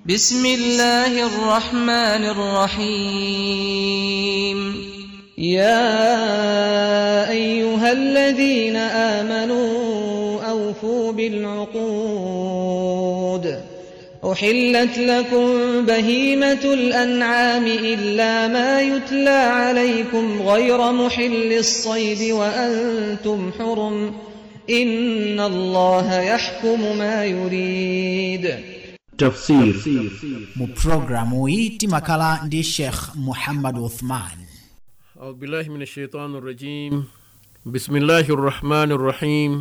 بسم الله الرحمن الرحيم يا أيها الذين آمنوا أوفوا بالعقود أحلت لكم بهيمة الأنعام إلا ما يتلى عليكم غير محل الصيد وأنتم حرم إن الله يحكم ما يريد tafsir mu programu iyi timakhala ndi sheikh muhammad uthman أعوذ بالله من الشيطان الرجيم بسم الله الرحمن الرحيم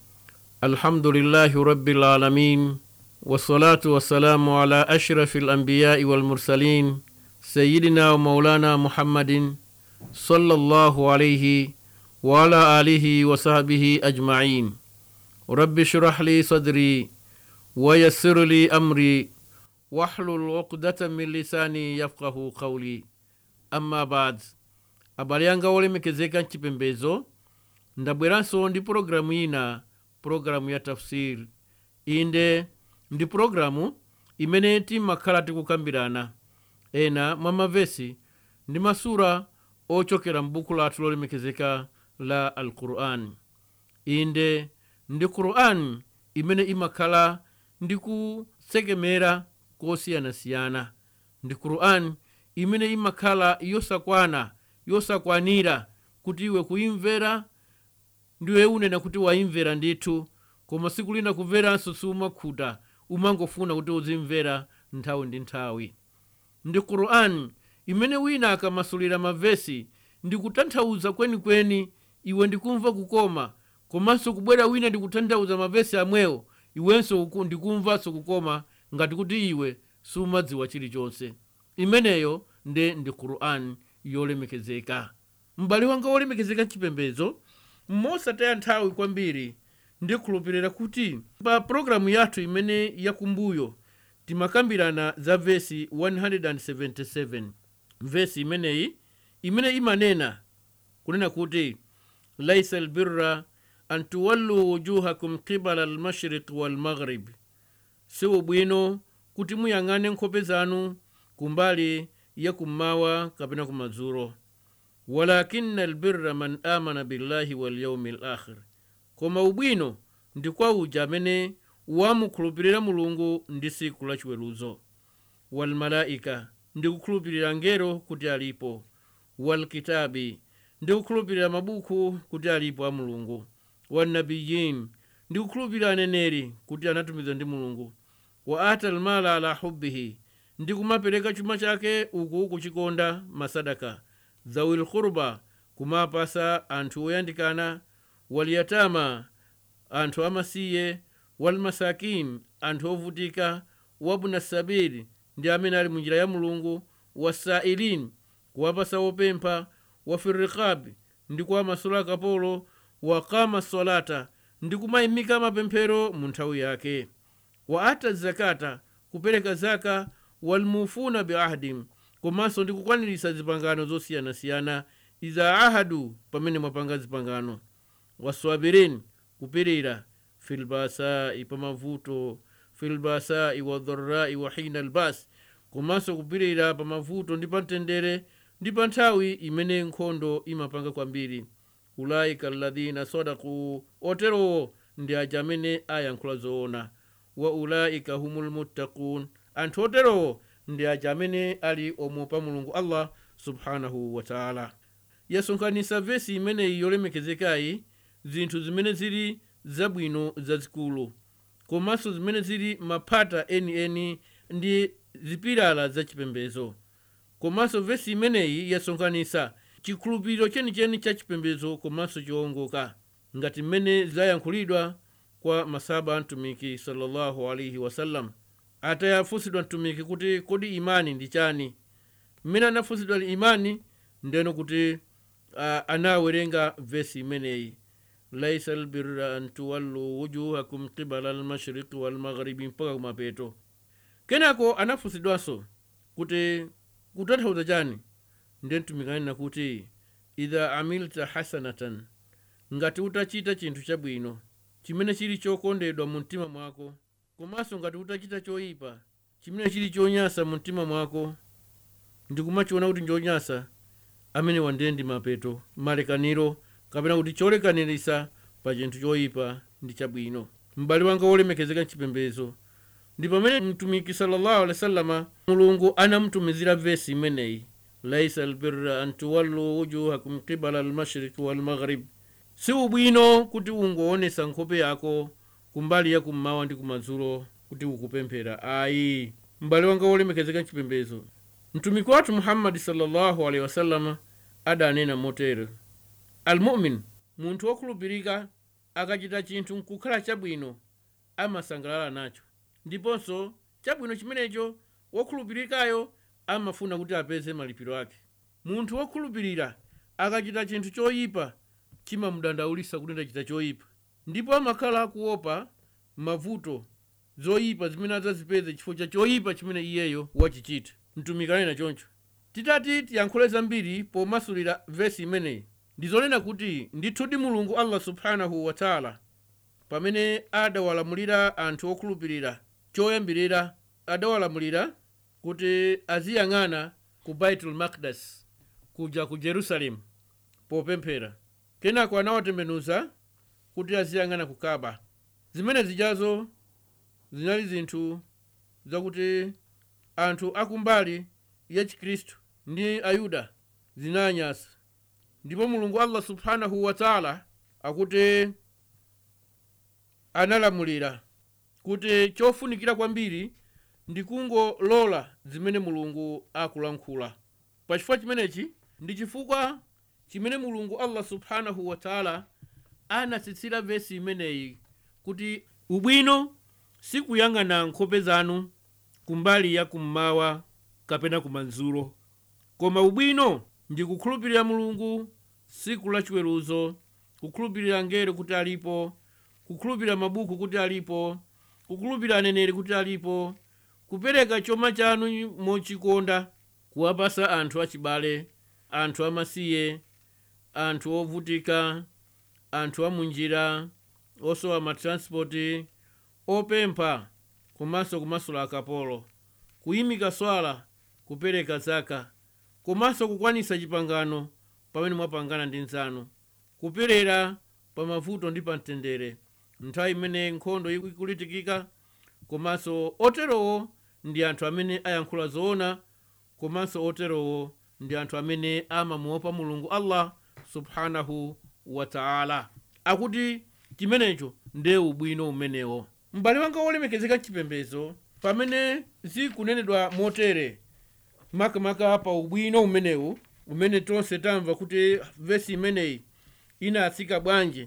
الحمد لله رب العالمين والصلاة والسلام على أشرف الأنبياء والمرسلين سيدنا ومولانا محمد صلى الله عليه وعلى آله وصحبه أجمعين رب اشرح لي صدري ويسر لي أمري واحلل عقدة من لساني يفقه قولي أما بعد abale anga olemekezeka mchipembezo ndabweranso ndi pulogalamu ina pulogalamu ya tafsiri inde ndi pulogalamu imene timakhala tikukambirana ena mwa mavesi ndi masura ochokera m'buku lathu lolemekezeka la alqur'ani inde ndi qur'ani imene imakhala ndi kusekemera kosiyanasiyana ndi qur'ani imene imakhala yosakwana yosakwanira kuti iwe kuimvera ndiwe unena kuti waimvera ndithu koma siku lina kumveranso siumakhuta umangofuna kuti uzimvera nthawi ndi nthawi ndi qur'ani imene wina akamasulira mavesi ndikutanthauza kwenikweni iwe ndikumva kukoma komanso kubwera wina ndikutanthauza mavesi amwewo iwenso uku- ndikumvanso kukoma ngati kuti iwe sumadziwa chilichonse imeneyo nde ndi qur'ani yolemekezeka m'bale wanga wolemekezeka mchipembezo mosataya nthawi kwambiri ndikhulupirira kuti pa pulogalamu yathu imene yakumbuyo timakambirana za vesi 177 vesi imeneyi imene imanena kunena kuti laisa albirra an tuwallu wujuhakum qibala almashriq walmaghrib si ubwino kuti muyang'ane nkhope zanu kumbali ya kummawa kapena kumadzulo walakina albirra man amana billahi walyaumi lakhir koma ubwino ndi kwa uja amene wamukhulupirira mulungu ndi siku la chiweruzo walmalaika ndi kukhulupirira ngero kuti alipo walkitabi ndi kukhulupirira mabuku kuti alipo a mulungu wannabiyin ndi kukhulupirira aneneri kuti anatumizidwa ndi mulungu wa ata almala ala hubbihi ndi kumapereka chuma chake uku kuchikonda masadaka zawil khurba kumapasa anthu oyandikana walyatama anthu amasiye walmasakin anthu ovutika wabuna sabiri ndi amene ali munjira ya mulungu wasailin kuwapasa wopempha wafirikabi ndi kuwamasula akapolo wakama solata ndi kumayimika mapemphero mu nthawi yake wa ata zakata kupereka zaka walmufuna biahdim komanso ndi kukwaniritsa zipangano zosiyanasiyana iza ahadu pamene mwapanga zipangano waswabirin kupirira filbasai pamavuto filbasai wadharai wa hina albas komanso kupirira pamavuto ndi pamtendere ndi pa nthawi imene nkhondo imapanga kwambiri ulaika alladhina sadaku oterowo ndi aja amene ayankhula zoona wa ulaika humul muttaqun anthu oterowo ndi aja amene ali omuopa mulungu allah subhanahu wataala yasonkhanitsa vesi imeneyi yolemekezekayi zinthu zimene zili zabwino zazikulu komanso zimene zili maphata enieni ndi zipilala zachipembezo komanso vesi imeneyi yasonkhanitsa chikhulupiriro chenicheni cha chipembezo komanso chowongoka ngati mmene zayankhulidwa kwa masaba a mtumiki sallallahu alaihi wasallam atayafunsidwa mtumiki kuti kodi imani ndi chani mmene anafunsidwa imani ndeno kuti uh, anawerenga vesi imeneyi laisa albirra an tuwallu wujuhakum qibala almashriqi walmaghribi mpaka kumapeto kenako anafunsidwanso kuti kutanthauza chani ndiye mtumiki anena kuti idha amilta hasanatan ngati utachita chinthu chabwino chimene chili chokondedwa mu mtima mwako komanso ngati utachita choyipa chimene chili chonyasa mu mtima mwako ndikumachiona kuti nchonyasa amene wandiye ndi mapeto malekaniro kapena kuti cholekanirisa pa chinthu choyipa ndi chabwino m'bale wanga wolemekezeka mchipembezo ndi pamene mtumiki sallallahu alaihi wasallama mulungu anamtumizira vesi imeneyi laisa albirra an tuwallu wujuhakum qibala almashriqi walmaghrib si ubwino kuti ungoonesa nkhope yako kumbali ya kummawa ndi kumadzulo kuti ukupemphera ayi m'bale wanga wolemekezeka mchipembezo mtumiki wathu muhammadi sallallahu alaihi wasallama adanena motere almumin munthu wokhulupirika akachita chinthu nkukhala chabwino amasangalala nacho ndiponso chabwino chimenecho wokhulupirikayo amafuna kuti apeze malipiro ake munthu wokhulupirira akachita chinthu choyipa chimamudandaulisa kuti ndachita choyipa ndipo amakhala akuopa mavuto zoyipa zimene adzazipeze chifukwa cha choyipa chimene iyeyo wachichita mtumiki anena choncho titati tiyankhule zambiri pomasulira vesi imeneyi ndizonena kuti ndithudi mulungu allah subhanahu wataala pamene adawalamulira anthu okhulupirira choyambirira adawalamulira kuti aziyang'ana ku baitul makdas kuja ku jerusalemu popemphera kenako anawatembenuza kuti aziyang'ana ku kaba zimene zijazo zinali zinthu zakuti anthu akumbali ya chikhristu ndi ayuda zinanyasa ndipo mulungu allah subhanahu wataala akuti analamulira kuti chofunikira kwambiri ndi kungolola zimene mulungu akulankhula pachifukwa chimenechi ndi chifukwa chimene mulungu allah subhanahu wataala anatsitsira vesi imeneyi kuti ubwino sikuyang'ana nkhope zanu kumbali ya kummawa kapena kumadzulo koma ubwino ndi kukhulupirira mulungu siku la chiweruzo kukhulupirira ngelo kuti alipo kukhulupirira mabuku kuti alipo kukhulupirira aneneri kuti alipo kupereka chuma chanu mochikonda kuwapasa anthu achibale anthu amasiye anthu ovutika anthu amunjira osowa matranspoti opempha komanso kumasula akapolo kuyimika swala kupereka zaka komanso kukwanisa chipangano pamene mwapangana ndi nzanu kupirira pa mavuto ndi pa mtendere nthawi imene nkhondo ikulitikika komanso oterowo ndi anthu amene ayankhula zoona komanso oterowo ndi anthu amene amamuopa mulungu allah subhanahu wataala akuti chimenecho ndiye ubwino umenewo m'bale wanga wolemekezeka chipembezo pamene zikunenedwa motere makamaka pa ubwino umenewu umene tonse tamva kuti vesi imeneyi inatsika bwanji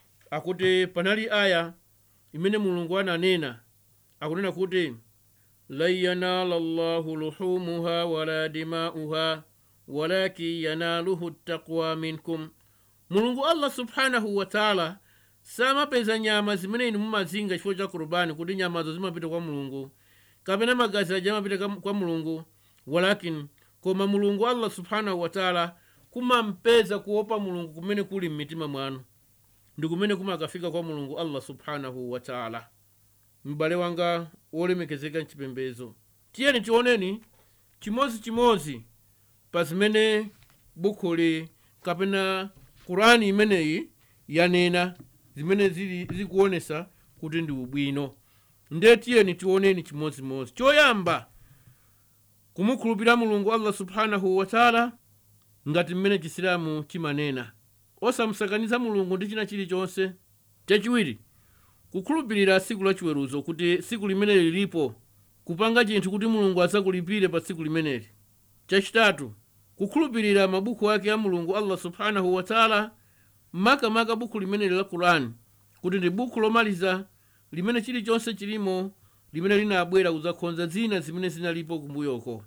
akuti panali aya imene mulungu ananena akunena kuti lan yanala llahu luhumuha wala dimauha walakin yanaluhu taqwa minkum mulungu allah subhanahu wataala samapeza nyama zimene inu mumazinga chifukwa cha kurubani kuti nyamazo zimapita kwa mulungu kapena magazi aja amapita kwa mulungu walakin koma mulungu allah subhanahu wataala kumampeza kuopa mulungu kumene kuli mmitima mwanu ndi kumene kumakafika kwa mulungu allah subhanahu wataala m'bale wanga wolemekezeka mchipembezo tiyeni tioneni chimodzimodzi pa zimene bukhuli kapena kurani imeneyi yanena zimene zili zikuonesa kuti ndi ubwino nde tiyeni tioneni chimodzimodzi choyamba kumukhulupirira mulungu allah subhanahu wataala ngati mmene chisilamu chimanena osamusakaniza mulungu ndi china chilichonse chachiwiri kukhulupirira siku la chiweruzo kuti siku limeneli lilipo kupanga chinthu kuti mulungu adzakulipire pa tsiku limeneli chachitatu kukhulupirira mabuku ake a mulungu allah subhanahu wataala makamaka buku limeneli la kurani kuti ndi buku lomaliza limene chilichonse chilimo limene linabwera kudzakhonza zina zimene zinalipo kumbuyoko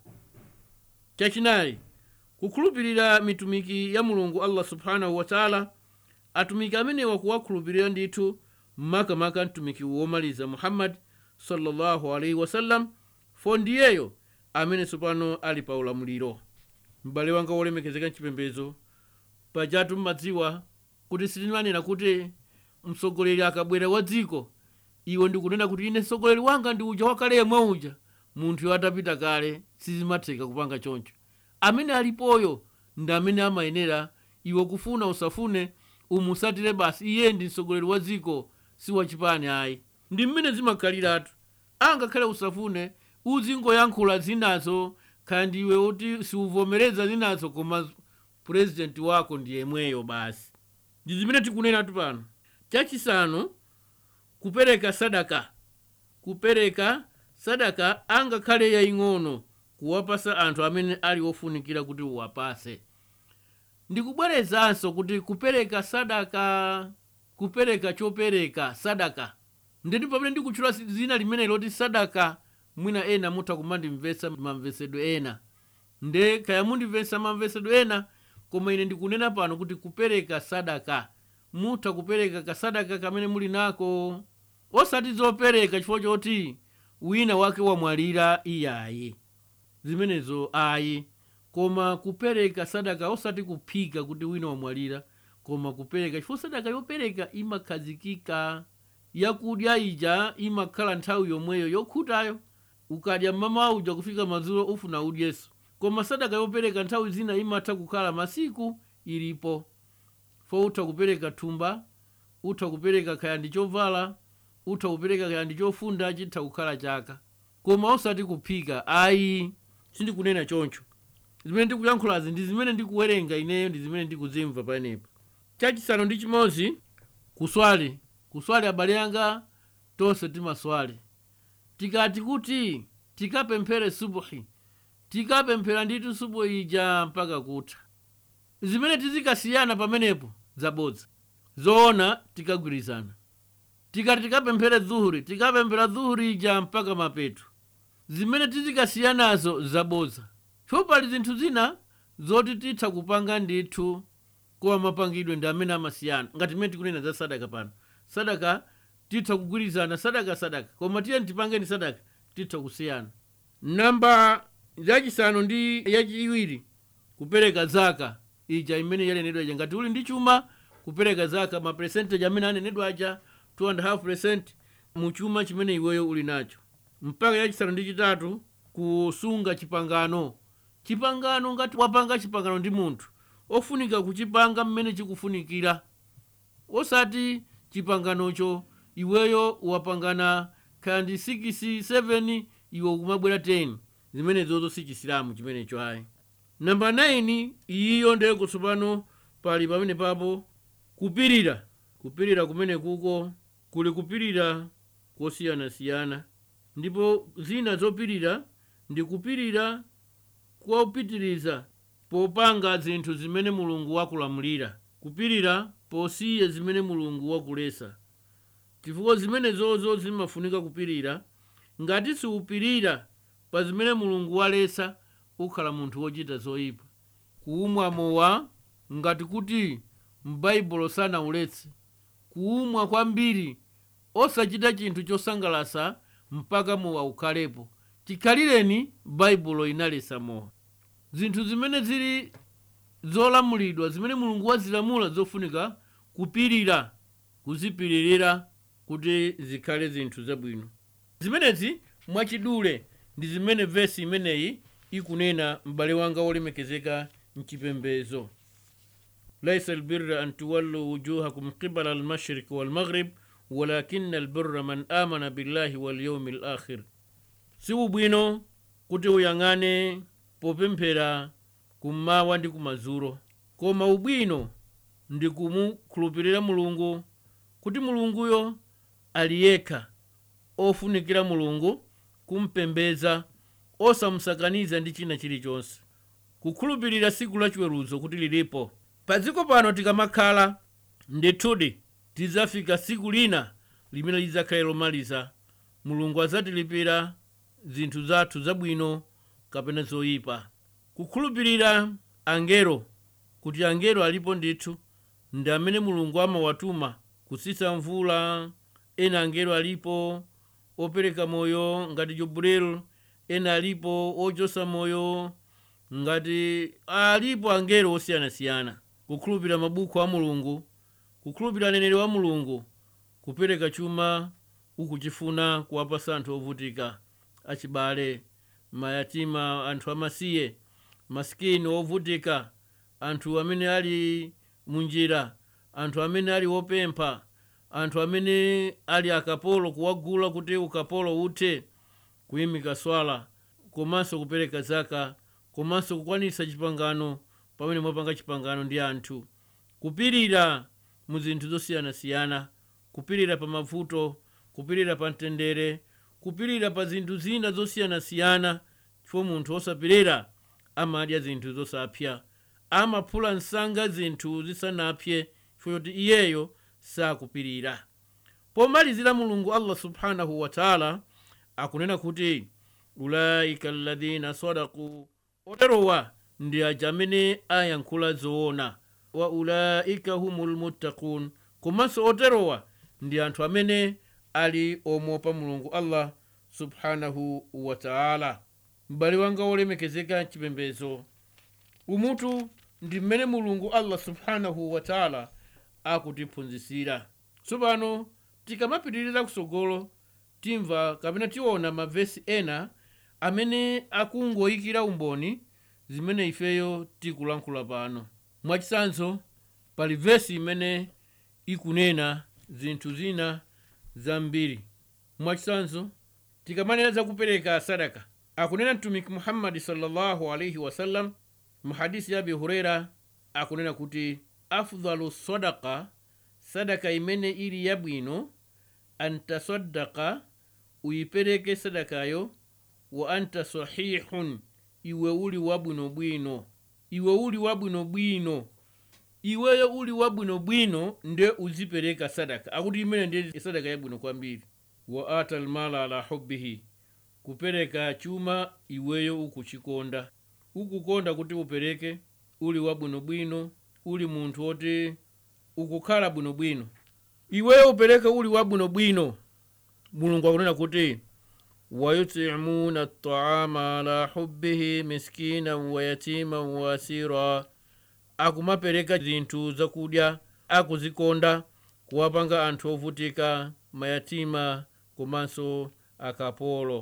chachinayi kukhulupirira mitumiki ya mulungu allah subhanahu wataala atumiki amenewa kuwakhulupirira ndithu makamaka mtumiki womaliza muhammadi sallallahu alaihi wasallam fo ndiyeyo amene tsopano ali pa ulamuliro m'bale wanga wolemekezeka mchipembezo pajatu mmadziwa kuti sitimanena kuti mtsogoleri akabwera wa dziko iwe ndikunena kuti ine mtsogoleri wanga ndi uja wakale yemwe uja munthu atapita kale sizimatheka kupanga choncho amene alipoyo ndi amene amayenera iwe kufuna usafune umusatire basi iye ndi mtsogoleri wa dziko si wachipani ayi ndi mmene zimakhaliratu angakhale usafune uzingoyankhula zinazo kandi iwe uti siuvomereza zinazo koma purezidenti wako ndi yemweyo basi ndi zimene tikunenatu pano chachisanu kupereka sadaka kupereka sadaka angakhale yaying'ono kuwapasa anthu amene ali ofunikira kuti uwapase ndikubwerezanso kuti kupereka sadaka kupereka chopereka sadaka nditi pamene ndikutchula zina limene loti sadaka mwina ena mutha kumandimvetsa mamvesedwe ena nde kaya mundimvetsa mamvesedwe ena koma ine ndikunena pano kuti kupereka sadaka mutha kupereka kasadaka kamene muli nako osati zopereka chifukwa choti wina wake wamwalira iyayi zimenezo ayi koma kupereka sadaka osati kuphika kuti wina wamwalira koma kupereka chifukwa sadaka yopereka imakhazikika yakudya ija imakhala nthawi yomweyo yokhutayo ukadya mmamawa uja kufika madzulo ufuna udyeso koma sadaka yopereka nthawi zina imatha kukhala masiku ilipo fo utha kupereka thumba utha kupereka kaya ndi chovala utha kupereka kaya ndi chofunda chitha kukhala chaka koma osati kuphika ayi sindikunena choncho zimene ndikuyankhulazi ndi zimene ndikuwerenga ineyo ndi zimene ndikuzimva panepo chachisanu ndi chimodzi kuswali kuswali abale anga tonse timaswali tikati kuti tikapemphere subuhi tikapemphera nditu subuhi ija mpaka kutha zimene tizikasiyana pamenepo zabodza zoona tikagwirizana tikati tikapemphere dhuhuri tikapemphera dhuhuri ija mpaka mapeto zimene tizikasiyanazo zabodza chifukwa pali zinthu zina zoti titha kupanga ndithu koma mapangidwe ndi amene amasiyana ngati mmene tikunena za sadaka pano sadaka titha kugwirizana sadaka sadaka koma tiye tipangeni sadaka titha kusiyana namba yachisanu ndi yachiwiri kupereka zaka ija imene yalenedwa ija ngati uli ndi chuma kupereka zaka ma percentage amene anenedwa aja 2.5 mu chuma chimene iweyo uli nacho mpaka yachisanu ndi chitatu kusunga chipangano chipangano ngati wapanga chipangano ndi munthu ofunika kuchipanga mmene chikufunikira osati chipanganocho iweyo wapangana kaya ndi 6 7 iwe kumabwera 10 zimenezozo si chisilamu chimenecho ayi namba 9 iyiyo ndeye kutsopano pali pamene papo kupirira kupirira kumene kuko kuli kupirira kosiyanasiyana ndipo zina zopirira ndi kupirira kwaupitiriza popanga zinthu zimene mulungu wakulamulira kupirira posiya zimene mulungu wakulesa chifukwa zimenezozo zimafunika kupirira ngati siupirira pa zimene mulungu walesa ukhala munthu wochita zoyipa kuumwa mowa ngati kuti m'baibulo sanauletse kuumwa kwambiri osachita chinthu chosangalasa mpaka mowa ukhalepo chikhalireni baibulo inalesa mowa zinthu zimene zili zolamulidwa zimene mulungu wazilamula zofunika kupirira kuzipiririra kuti zikhale zinthu zabwino zimenezi mwachidule ndi zimene vesi imeneyi ikunena m'bale wanga wolemekezeka mchipembezo laisa albirra an tuwallu wujuhakum qibala almashriq walmaghrib walakina albirra man amana billahi walyaumi alakhir si ubwino kuti uyang'ane popemphera kummawa ndi kumadzulo koma ubwino ndi kumukhulupirira mulungu kuti mulunguyo ali yekha ofunikira mulungu kumpembeza osamusakaniza ndi china chilichonse kukhulupirira siku lachiweruzo kuti lilipo pa dziko pano tikamakhala ndithudi tidzafika siku lina limene lidzakhale lomaliza mulungu adzatilipira zinthu zathu zabwino kapena zoyipa kukhulupirira angelo kuti angelo alipo ndithu ndi amene mulungu amawatuma kusisa mvula ena angelo alipo opereka moyo ngati joburel ena alipo ochosa moyo ngati alipo angelo osiyanasiyana kukhulupirira mabuku a mulungu kukhulupirira aneneri wa mulungu kupereka chuma ukuchifuna kuwapasa anthu ovutika achibale mayatima anthu amasiye masikini ovutika anthu amene ali munjira anthu amene ali wopempha anthu amene ali akapolo kuwagula kuti ukapolo uthe kuyimika swala komanso kupereka zaka komanso kukwanisa chipangano pamene mwapanga chipangano ndi anthu kupirira mu zinthu zosiyanasiyana kupirira pa mavuto kupirira pa mtendere kupirira pa zinthu zina zosiyanasiyana chifukwa munthu osapirira amadya zinthu zosapya amaphula msanga zinthu zisanapye chifukwa choti iyeyo sakupirira pomalizira mulungu allah subhanahu wataala akunena kuti ulaika alladhina sadaku oterowa ndi aja amene ayankhula zoona wa ulaika humul muttaqun komanso oterowa ndi anthu amene ali omopa mulungu allah subhanahu wataala m'bale wanga wolemekezeka chipembezo umutu ndi mmene mulungu allah subhanahu wataala akutiphunzitsira tsopano tikamapitirira kusogolo timva kapena tiona mavesi ena amene akungoyikira umboni zimene ifeyo tikulankhula pano mwachitsanzo pali vesi imene ikunena zinthu zina zambiri mwachitsanzo tikamanena zakupereka sadaka akunena mtumiki muhammadi sallallahu alaihi wasallam muhadisi ya abi hureira akunena kuti afdalu sadaka sadaka imene ili yabwino antasaddaka uyipereke sadakayo wa anta sahihun iwe uli wabwinobwino iwe uli wabwinobwino iweyo uli wabwinobwino nde uzipereka sadaka akuti imene ndiye sadaka yabwino kwambiri wa ata lmala ala hubbihi kupereka chuma iweyo ukuchikonda ukukonda kuti upereke uli wabwinobwino uli munthu woti ukukhala bwinobwino iweyo upereke uli wabwinobwino mulungu akunena kuti wayutimuna taama ala hubbihi miskina wayatima wasira akumapereka zinthu zakudya akuzikonda kuwapanga anthu ovutika mayatima komanso akapolo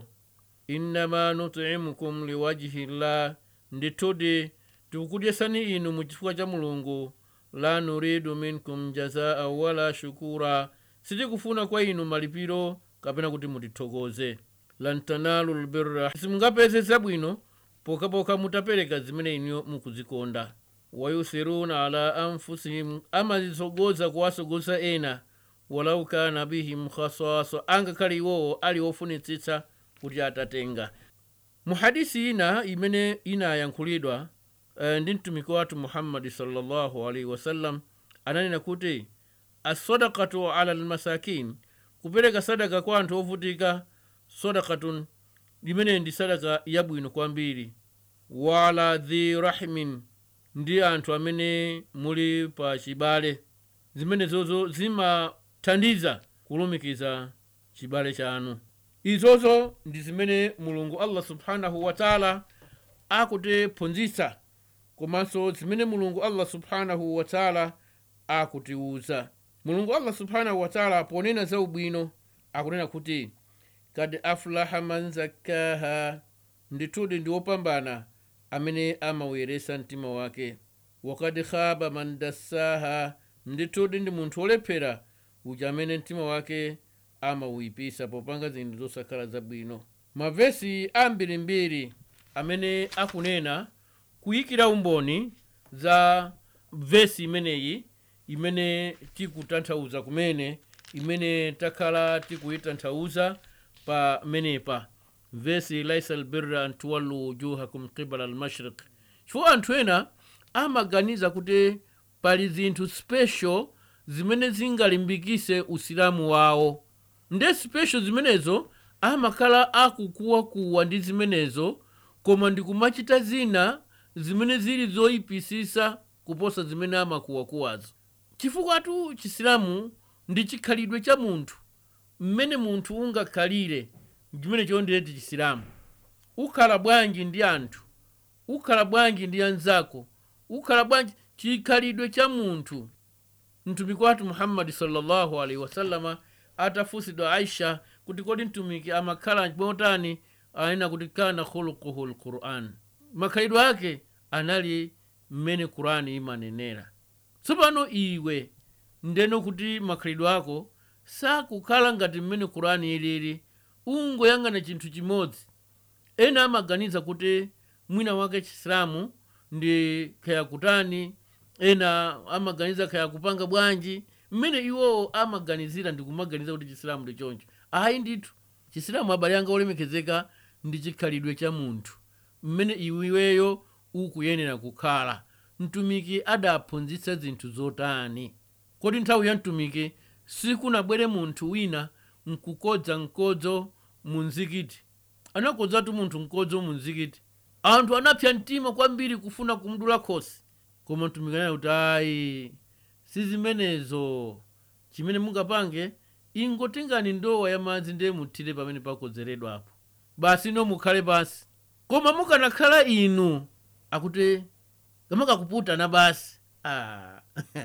innama nutimukum liwajhi llah ndithudi tikukudyesani inu mu chifukwa cha mulungu la nuridu minkum jazaa wala shukura sitikufuna kwa inu malipiro kapena kuti mutithokoze lan tanalu lbirra simungapeze zabwino pokapoka mutapereka zimene inu mukuzikonda wayusiruna ala anfusihim amazitsogoza kuwasogoza ena walau kana bihim khasasa angakhale iwowo ali ofunitsitsa kuti atatenga muhadisi ina imene inayankhulidwa uh, ndi mtumiki wathu muhammadi sallallahu alaihi wasallam ananena kuti assadakatu ala lmasakin kupereka sadaka kwa anthu ovutika sadakatun limene ndi sadaka yabwino kwambiri wala dhi rahimin ndi anthu amene muli pa chibale zimenezozo zimathandiza kulumikiza chibale chanu izozo ndi zimene mulungu allah subhanahu wataala akutiphunzitsa komanso zimene mulungu allah subhanahu wataala akutiwuza mulungu allah subhanahu wataala ponena za ubwino akunena kuti kad aflaha man zakkaha ndithudi ndi wopambana amene amawuyeresa mtima wake wakad khaba man dassaha ndithudi ndi munthu wolephera uja amene mtima wake amawuyipisa popanga zinthu zosakhala zabwino mavesi ambirimbiri amene akunena kuyikira umboni za vesi imeneyi imene tikutanthauza kumene imene takhala tikuyitanthauza pa menepa vesi laisa albirra an tuwallu wujuhakum qibala almashriq chifukwa anthu ena amaganiza kuti pali zinthu special zimene zingalimbikise usilamu wawo nde special zimenezo amakhala akukuwakuwa ndi zimenezo koma ndikumachita zina zimene zili zoyipisisa kuposa zimene amakuwakuwazo chifukwa tu chisilamu ndi chikhalidwe cha munthu mmene munthu ungakhalire chimene chondileti chisilamu ukhala bwanji ndi anthu ukhala bwanji ndi anzako ukhala bwanji chikhalidwe cha munthu mtumiki wathu muhammadi sallallahu alaihi wasallama atafusidwa aisha kuti kodi mtumiki amakhala motani aina kuti kana khuluquhu lquran makhalidwe ake anali mmene qurani imanenera tsopano iwe ndeno kuti makhalidwe ako sakukhala ngati mmene qurani ilili ungoyang'ana chinthu chimodzi ena amaganiza kuti mwina wake chisilamu ndi khaya kutani ena amaganiza khaya kupanga bwanji mmene iwowo amaganizira ndi kumaganiza kuti chisilamu ndi choncho ayi ndithu chisilamu abale anga olemekezeka ndi chikhalidwe cha munthu mmene iweyo ukuyenera kukhala mtumiki adaphunzitsa zinthu zotani kodi nthawi ya mtumiki sikunabwere munthu wina nkukodza mkodzo mu mzikiti anakodzatu munthu mkodzo mu mzikiti anthu anapsa mtima kwambiri kufuna kumdula khosi koma mtumiki anayi kuti ayi sizimenezo chimene mungapange ingotengani ndowa ya madzi ndiye muthire pamene pakodzeredwa apo basi no mukhale pansi koma mukanakhala inu akuti kamakakuputana basi ah.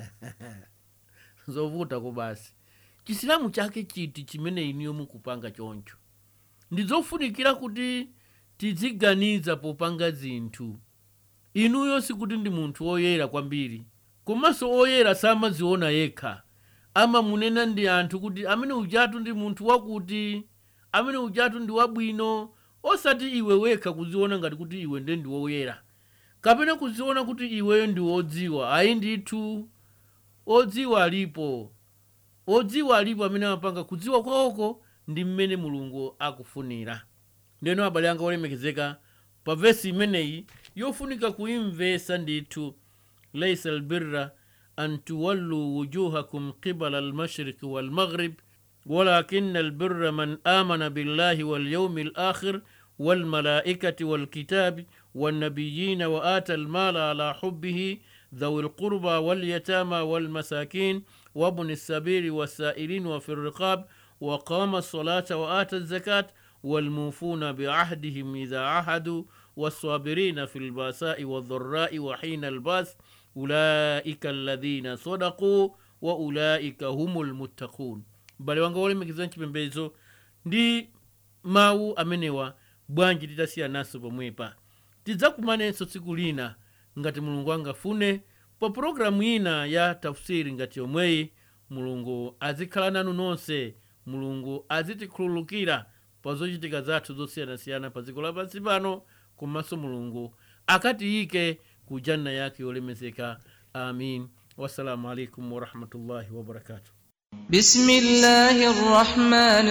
zovutako basi chisilamu chake chiti chimene iniyo mukupanga choncho ndizofunikira kuti tiziganiza popanga zinthu inuyo sikuti ndi munthu woyera kwambiri komanso oyera samaziona yekha amamunena ndi anthu kuti amene ujatu ndi munthu wakuti amene ujatu ndi wabwino osati iwe wekha kuziona ngati kuti iwe nde ndi woyera kapena kuziona kuti iweyo ndi wodziwa ayi ndithu odziwa alipo odziwa alipo amene amapanga kudziwa kwawoko ndi mmene mulungu akufunira ndeno abale anga olemekezeka pa vesi imeneyi yofunika kuimvesa ndithu laisa albirra an tuwallu wujuhakum qibala almashriqi walmaghrib ولكن البر من آمن بالله واليوم الآخر والملائكة والكتاب والنبيين وآتى المال على حبه ذوي القربى واليتامى والمساكين وابن السبيل والسائلين وفي الرقاب وقام الصلاة وآتى الزكاة والموفون بعهدهم إذا عهدوا والصابرين في الباساء والضراء وحين الباس أولئك الذين صدقوا وأولئك هم المتقون bale wanga wolemekezera chipembedzo ndi mawu amenewa bwanji titasiya naso pomwepa tidzakumanenso tsiku lina ngati mulungu angafune pa pulogalamu ina ya tafsiri ngati yomweyi mulungu azikhala nanu nonse mulungu azitikhululukira pa zochitika zathu zosiyanasiyana pa dziko lapansi pano komanso mulungu akatiyike ku janna yake yolemezeka amin wassalamu alaikum warahmatullahi wabarakatuh بسم الله الرحمن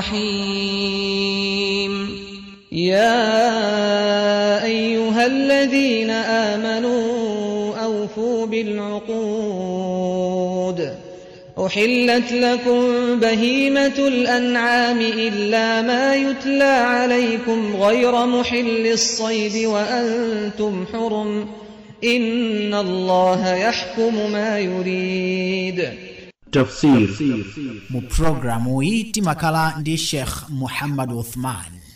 الرحيم يا أيها الذين آمنوا أوفوا بالعقود أحلت لكم بهيمة الأنعام إلا ما يتلى عليكم غير محل الصيد وأنتم حرم إن الله يحكم ما يريد tafsir mu pulogalamu iyi timakhala ndi sheikh muhammad uthman